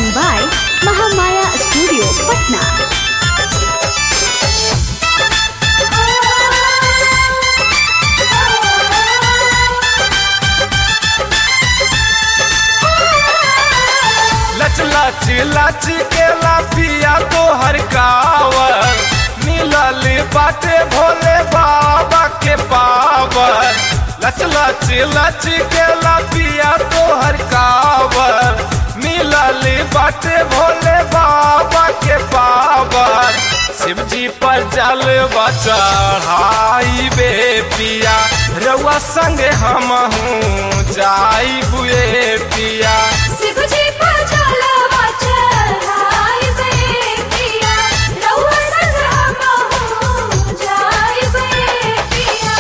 recording by Mahamaya Studio, Patna. लच लच लच के लाफिया तो हर कावर मिलल बाटे भोले बाबा के पावर लच लच लच के लाफिया तो हर कावर मिलल बाटे भोले बाबा के पावर शिव जी पर जल चढ़ाई बे पिया रउआ संगे हम हूँ जाई बुए पिया शिव जी पर जलवा चढ़ाइबे पिया, रउआ संग हमहू जाइबे पिया।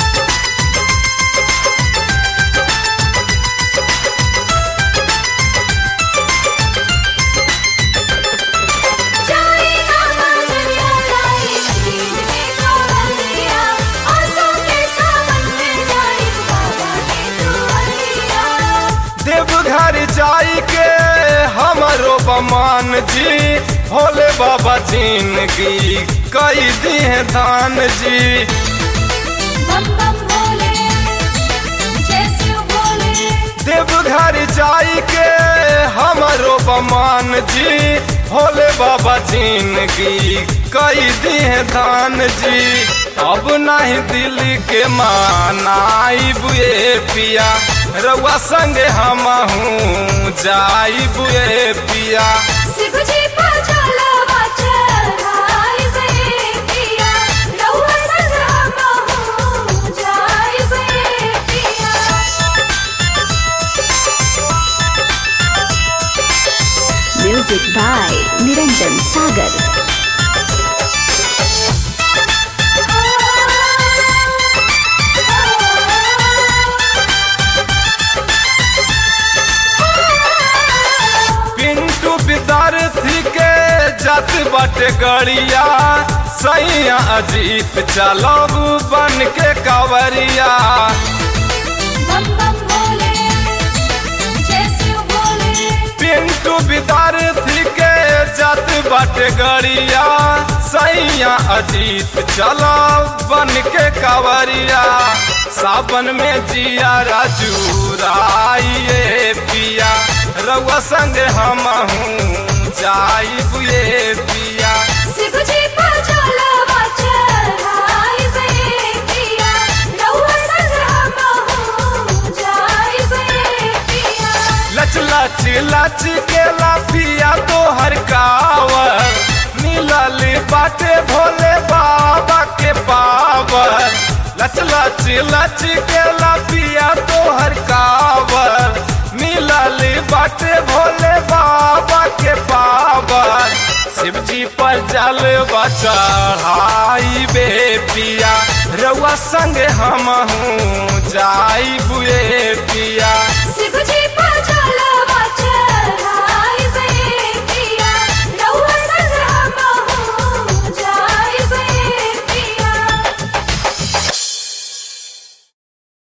जाई ना मंदिरिया, जाई शील के चौरंगिया, आसों के सावन में जाई बाबा के दुआरिया। देवघर जाई के हमरो बमान जी भोले बाबा जिंदगी कई दी है दान जी बम बम भोले जय शिव भोले देवघर जाई के हमरो बमान जी भोले बाबा जिंदगी कई दी है दान जी अब नहीं दिल के मानाई बुए पिया रउआ संगे हम हूँ जाई बुए पिया शिव जी पर जलवा चढ़ाइबे पिया रउआ संग हमहू जाइबे पिया Music by Niranjan Sagar. Pintu विद्यार्थी के जात बाटे गड़िया सैया अजीत चलब बन के कवरिया बम बम भोले जय शिव भोले पिंटू विद्यार्थी के जात बाटे गड़िया सैया अजीत चलब बन के कवरिया सावन में जिया राजू राइए पिया रउआ संग हम हूँ जाई बुए पिया शिव जी पर जलवा चढ़ाइबे पिया रउआ संग हमहू जाइबे पिया लच लच लच के लाफिया तो हर कावर मिलल बाटे भोले बाबा के पावर लच लच लच के लाफिया तो हर कावर मिलल बाटे भोले बाबा के पावर शिव जी पर जल चढ़ाई बे पिया रउआ संगे हम हूँ जाई बुए